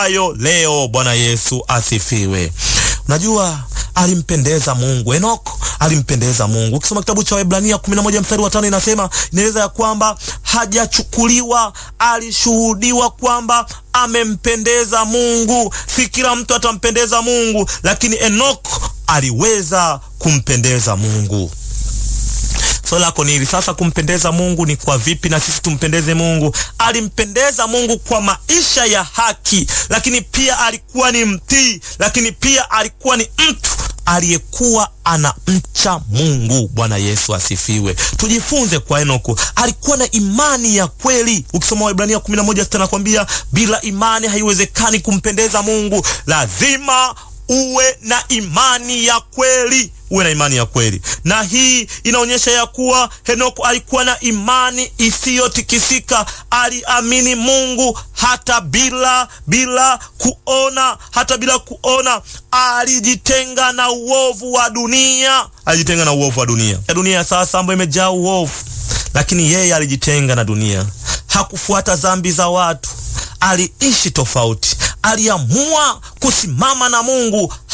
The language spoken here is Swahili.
ayo leo. Bwana Yesu asifiwe. Unajua alimpendeza Mungu. Enoko alimpendeza Mungu. Ukisoma kitabu cha Waebrania 11 mstari wa tano inasema, inaeleza ya kwamba hajachukuliwa, alishuhudiwa kwamba amempendeza Mungu. Si kila mtu atampendeza Mungu, lakini Enoko aliweza kumpendeza Mungu. Swali lako ni hili sasa, kumpendeza Mungu ni kwa vipi na sisi tumpendeze Mungu? Alimpendeza Mungu kwa maisha ya haki, lakini pia alikuwa ni mtii, lakini pia alikuwa ni mtu aliyekuwa anamcha Mungu. Bwana Yesu asifiwe. Tujifunze kwa Enoko, alikuwa na imani ya kweli. Ukisoma Waebrania 11 nakwambia, bila imani haiwezekani kumpendeza Mungu. Lazima uwe na imani ya kweli uwe na imani ya kweli, na hii inaonyesha ya kuwa Henoko alikuwa na imani isiyotikisika. Aliamini Mungu hata bila bila kuona, hata bila kuona. Alijitenga na uovu wa dunia, alijitenga na uovu wa dunia. Ya dunia ya sasa ambayo imejaa uovu, lakini yeye alijitenga na dunia. Hakufuata dhambi za watu, aliishi tofauti. Aliamua kusimama na Mungu.